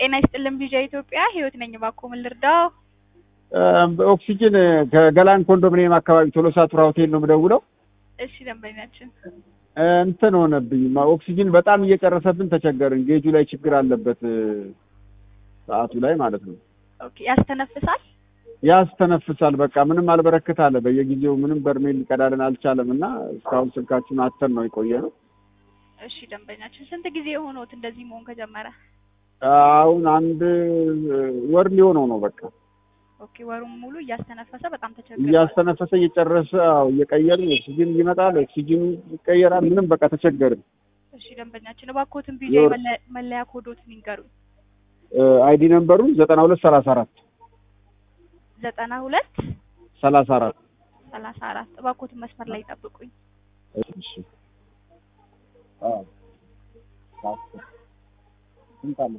ጤና ይስጥልን ቢዣ ኢትዮጵያ ህይወት ነኝ። እባክዎ ምን ልርዳው? ኦክሲጅን ከገላን ኮንዶሚኒየም አካባቢ ቶሎሳ ቱራ ሆቴል ነው የምደውለው። እሺ ደንበኛችን እንትን ሆነብኝ ኦክሲጅን በጣም እየጨረሰብን ተቸገርን። ጌጁ ላይ ችግር አለበት ሰዓቱ ላይ ማለት ነው። ኦኬ ያስተነፍሳል። ያስተነፍሳል። በቃ ምንም አልበረክት አለ። በየጊዜው ምንም በርሜል ሊቀዳልን አልቻለም እና እስካሁን ስልካችሁን አተን ነው የቆየ ነው። እሺ ደንበኛችን ስንት ጊዜ የሆነዎት እንደዚህ መሆን ከጀመረ? አሁን አንድ ወር ሊሆነው ነው በቃ ኦኬ ወሩን ሙሉ እያስተነፈሰ በጣም ተቸግሯል። እያስተነፈሰ እየጨረሰ አዎ፣ እየቀየርን ኦክሲጅን ይመጣል፣ ኦክሲጅኑ ይቀየራል። ምንም በቃ ተቸገርን። እሺ ደንበኛችን እባክዎትን ቢዣ የወር- መለ- መለያ ኮዶትን ይንገሩኝ። አይዲ ነምበሩ ዘጠና ሁለት ሰላሳ አራት ዘጠና ሁለት ሰላሳ አራት ሰላሳ አራት እባክዎትን መስመር ላይ ይጠብቁኝ። እሺ አዎ ካስል ስንት አለ?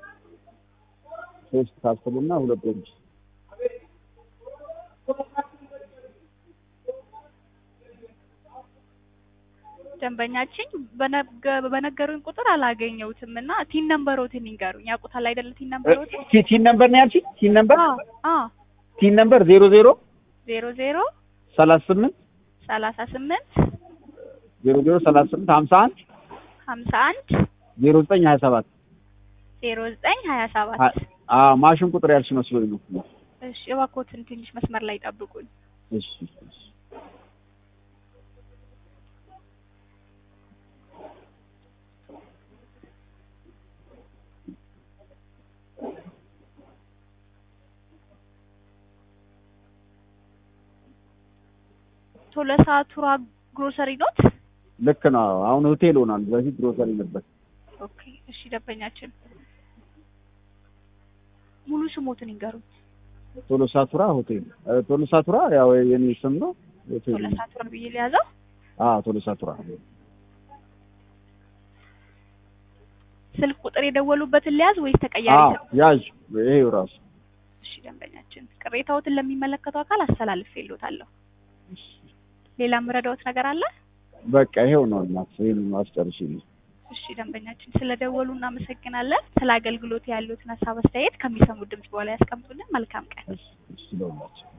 ሶስት ካስልና ሁለት ወንጅ ደንበኛችን በነገ- በነገሩኝ ቁጥር አላገኘሁትም እና ቲን ነምበሮትን ይንገሩኝ። ያውቁታል አይደለ? ቲን ነምበሮትን ቲ- ቲን ነምበር ነው ያልሽኝ? ቲን ነምበር አዎ አዎ ቲን ነምበር ዜሮ ዜሮ ዜሮ ዜሮ ሰላሳ ስምንት ሰላሳ ስምንት ዜሮ ዜሮ ሰላሳ ስምንት ሀምሳ አንድ ሀምሳ አንድ ዜሮ ዘጠኝ ሀያ ሰባት ዜሮ ዘጠኝ ሀያ ሰባት አዎ ማሽን ቁጥር ያልሽ መስሎኝ ነው። እሺ እባክዎትን ትንሽ መስመር ላይ ጠብቁኝ። እሺ እሺ ቶለሳ ቱራ ግሮሰሪ ኖት? ልክ ነው። አሁን ሆቴል ሆኗል። በፊት ግሮሰሪ ነበር። ኦኬ እሺ ደንበኛችን ሙሉ ስሞትን ይንገሩኝ። ቶሎሳ ቱራ ሆቴል እ፣ ቶሎሳ ቱራ ያው የኔ ስም ነው። ሆቴል ቶለሳ ቱራ ብዬ ሊያዘው። አዎ ቶሎሳ ቱራ ስልክ ቁጥር የደወሉበትን ሊያዝ ወይስ ተቀያሪ? አዎ ስልክ? ያዥ ይሄው ራሱ እሺ ደንበኛችን ቅሬታዎትን ለሚመለከተው አካል አስተላልፌልዎታለሁ። ሌላ የምረዳዎት ነገር አለ? በቃ ይሄው ነው። እናት ይሄን አስጨርሽልኝ። እሺ ደንበኛችን ስለደወሉ እናመሰግናለን። ስለ አገልግሎት ያሉትን ሀሳብ አስተያየት ከሚሰሙት ድምጽ በኋላ ያስቀምጡልን። መልካም ቀን። እሺ እሺ ለሁላችሁ